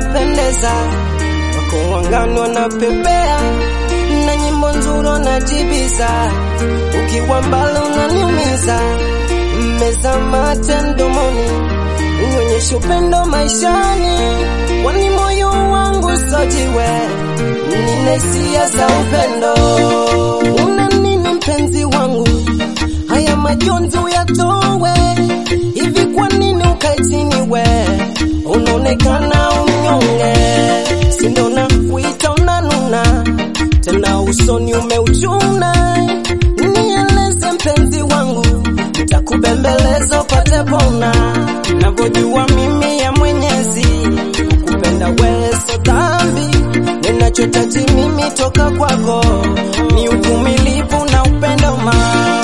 unapendeza, wako wangani wanapepea na nyimbo nzuri wanajibiza, ukiwa mbali unaniumiza, mmeza mate mdomoni, unyonyeshe upendo maishani, kwani moyo wangu sojiwe, nina hisia za upendo. Una nini mpenzi wangu? haya majonzi uyatowe. Hivi kwa nini ukae chini we, unaonekana unyonge, si ndo nakuita unanuna tena usoni umeuchuna. Nieleze mpenzi wangu, nitakubembeleza upate pona, navyojua mimi ya Mwenyezi kupenda wewe so dhambi, ninachotaji mimi toka kwako ni uvumilivu na upendo ma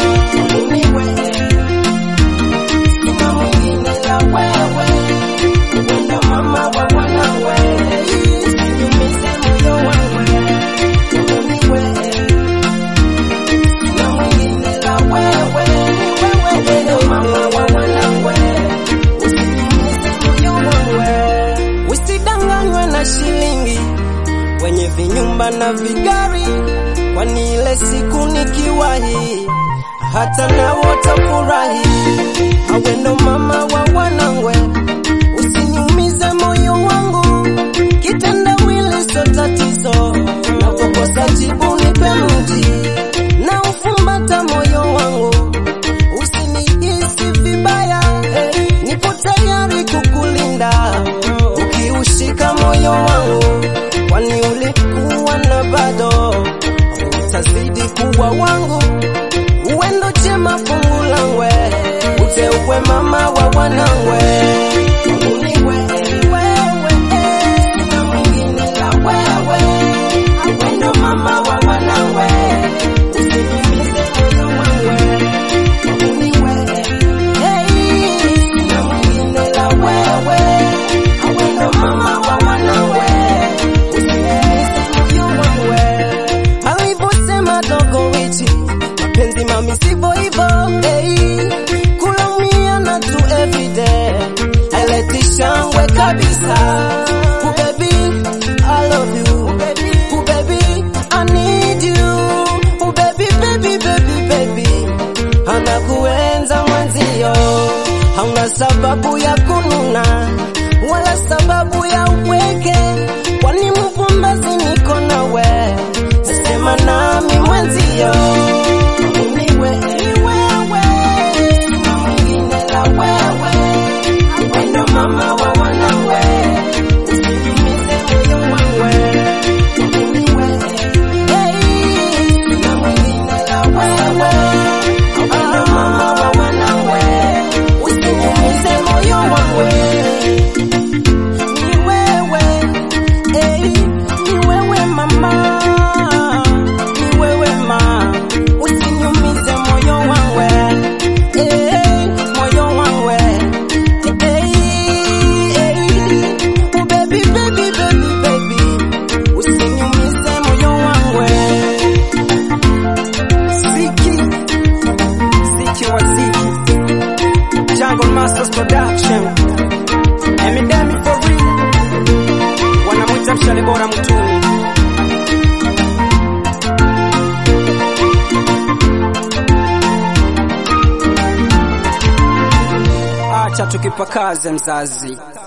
Usidanganywe na shilingi wenye vinyumba na vigari, kwani ile siku nikiwahi hata na watafurahi. Awe ndo mama wa wanangwe, usiniumize moyo wangu, kitendawili so tatizo, napokosa jibu nipe mji na ufumbata moyo wangu, usinihisi vibaya, nipo tayari kukulinda ukiushika moyo wangu, kwani ulikuwa na bado utazidi kuwa wangu uwendo chema fungu langwe uteukwe mama wa wanangwe Uniwe, wewe, sina mwingine la wewe. Awendo mama wa wanangwe usiniumize moyo wangu. Uniwe, hey, sina mwingine la wewe. Awendo mama wa wanangwe usiniumize moyo wangu. Alivyosema dogo Richi mapenzi mami sivyo hivyo hey. kulaumiana tu everyday haileti shangwe kabisa oh baby I love you oh baby I need you oh baby baby baby baby anakuenza mwenzio hauna sababu ya kununa wala sababu ya upweke kwani mfumbazi niko nawe sema nami mwenzio Uniwe, ni wewe, sina mwingine la wewe. Wendo mama wa wanawe, usiniumize moyo wangu. Uniwe, hey, sina mwingine la wewe. Wendo mama wa wanawe, usiniumize moyo wangu. Ni wewe, hey, ni wewe mama, ni wewe ma, usiniumize moyo wangu, eh, moyo wangu, eh, eh, oh baby, baby, baby, baby, usiniumize moyo wangu. Ziki, Ziki wa Ziki, Jungle Masters Production, Emidemi for real wanamwita mshale bora mtuni. Acha tukipakaze mzazi.